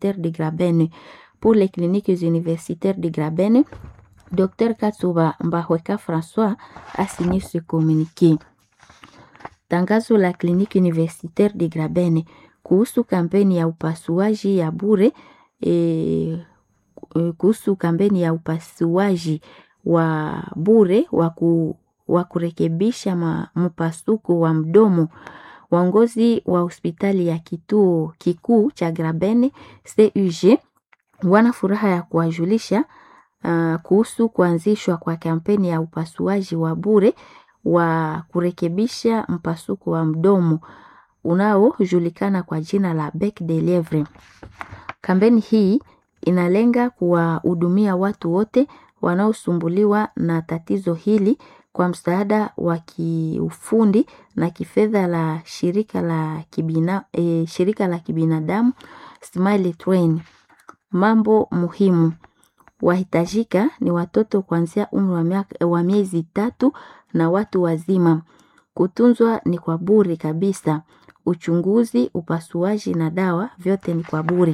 universitaires de Grabene. Pour les cliniques universitaires de Grabene, Dr Katsuba Mbahweka François a signé ce communiqué. Tangazo la kliniki universitaire de Grabene kuhusu kampeni ya upasuaji ya bure e, kuhusu kampeni ya upasuaji wa bure wa kurekebisha mpasuko wa mdomo. Waongozi wa hospitali ya kituo kikuu cha Grabene CUG wana furaha ya kuwajulisha uh, kuhusu kuanzishwa kwa kampeni ya upasuaji wa bure wa kurekebisha mpasuko wa mdomo unaojulikana kwa jina la bec de lievre. Kampeni hii inalenga kuwahudumia watu wote wanaosumbuliwa na tatizo hili kwa msaada wa kiufundi na kifedha la shirika la kibina, e, shirika la kibinadamu Smile Train. Mambo muhimu wahitajika ni watoto kuanzia umri wa miezi tatu na watu wazima. Kutunzwa ni kwa bure kabisa. Uchunguzi, upasuaji na dawa vyote ni kwa bure.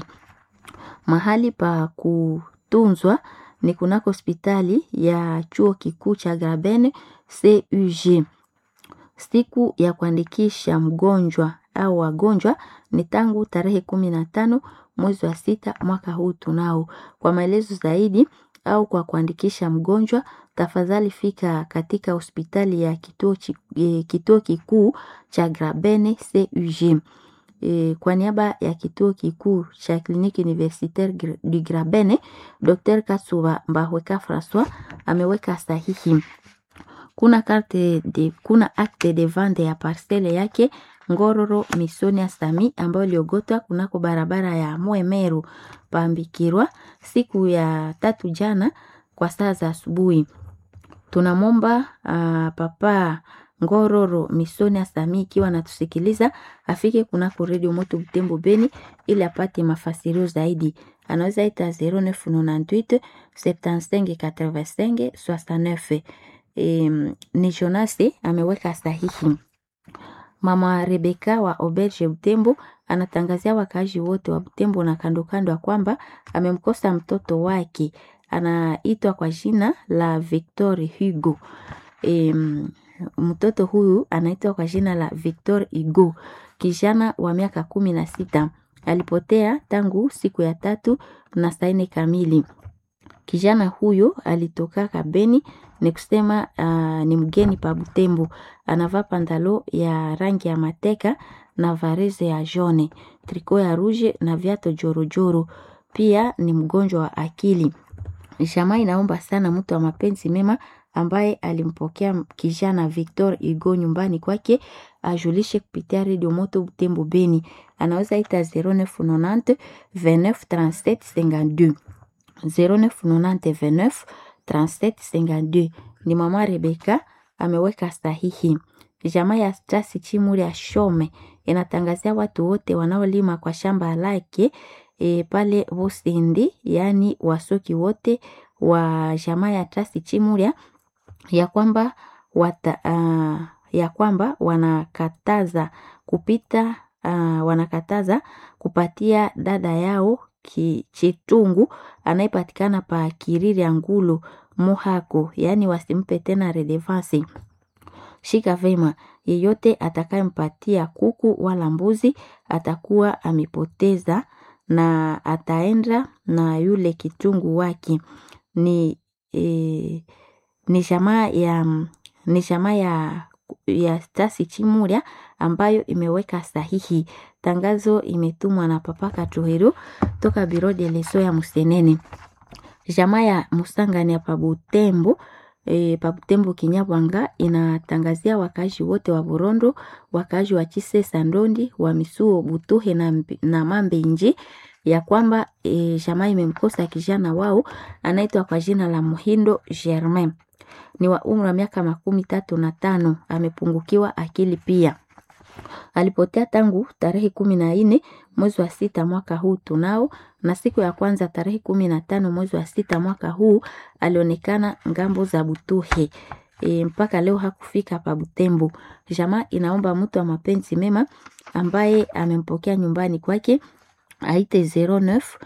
Mahali pa kutunzwa ni kunako hospitali ya chuo kikuu cha Grabene CUG. Siku ya kuandikisha mgonjwa au wagonjwa ni tangu tarehe kumi na tano mwezi wa sita mwaka huu tunao. Kwa maelezo zaidi au kwa kuandikisha mgonjwa, tafadhali fika katika hospitali ya kituo, e, kituo kikuu cha Grabene CUG. E, kwa niaba ya kituo kikuu cha kliniki universitaire du Grabene, Dr. Katsuba Mbahweka François ameweka sahihi. Kuna karte de, kuna acte de vente ya parcele yake Ngororo Misonia Sami ambayo iliogotwa kunako barabara ya Mwemeru Pambikirwa siku ya tatu jana kwa saa za asubuhi. Tunamwomba uh, papa Ngororo Misonia Sami ikiwa anatusikiliza afike kunako redio Moto Butembo Beni ili apate mafasirio zaidi. Anaweza ita 0998 75 85 69. E, ni Jonase ameweka sahihi. Mama Rebeka wa Auberge Butembo anatangazia wakaaji wote wa Butembo na kando kando ya kwamba amemkosa mtoto wake anaitwa kwa jina la Victor Hugo. E, mtoto huyu anaitwa kwa jina la Victor Hugo, kijana wa miaka kumi na sita. Alipotea tangu siku ya tatu na saa nne kamili. Kijana huyo alitoka Kabeni ni kusema uh, ni mgeni pa Butembo. Anavaa pantalo ya rangi ya mateka na vareze ya jone, triko ya ruje na viato jorojoro. Pia ni mgonjwa wa akili. Jamaa inaomba sana mtu wa mapenzi mema ambaye alimpokea kijana Victor Hugo nyumbani kwake ajulishe kupitia redio Moto Butembo Beni. Anaweza ita 0990 29 37 52 0990 29 37 ni mama Rebeka ameweka sahihi. Jamaa ya Stasi Chimuri ya Shome inatangazia watu wote wanaolima kwa shamba lake e, pale Busindi, yaani wasoki wote wa jamaa ya Stasi Chimuria ya kwamba wata, uh, ya kwamba wanakataza kupita uh, wanakataza kupatia dada yao Chitungu anayepatikana pa Kiriri ya Ngulu Muhako, yaani wasimpe tena redevance. Shika vema, yeyote atakayempatia kuku wala mbuzi atakuwa amepoteza na ataenda na yule kitungu wake. Ni e, ni jamaa ya ni jamaa ya ya Stasi Chimuria ambayo imeweka sahihi. Tangazo imetumwa na Papa Katuhero toka Biro de Leso ya Musenene. Jamaa ya Musangani ya Pabutembo e, Pabutembo Kinyabwanga inatangazia wakazi wote wa Burondo, wakazi wa Chise Sandondi, wa Misuo Butuhe na, na Mambe Nji ya kwamba e, jamaa imemkosa kijana wao anaitwa kwa jina la Muhindo Germain ni wa umri wa miaka makumi tatu na tano. Amepungukiwa akili pia. Alipotea tangu tarehe kumi na nne mwezi wa sita mwaka huu tunao, na siku ya kwanza tarehe kumi na tano mwezi wa sita mwaka huu alionekana ngambo za Butuhe. E, mpaka leo hakufika pa Butembo. Jamaa inaomba mtu wa mapenzi mema ambaye amempokea nyumbani kwake aite 09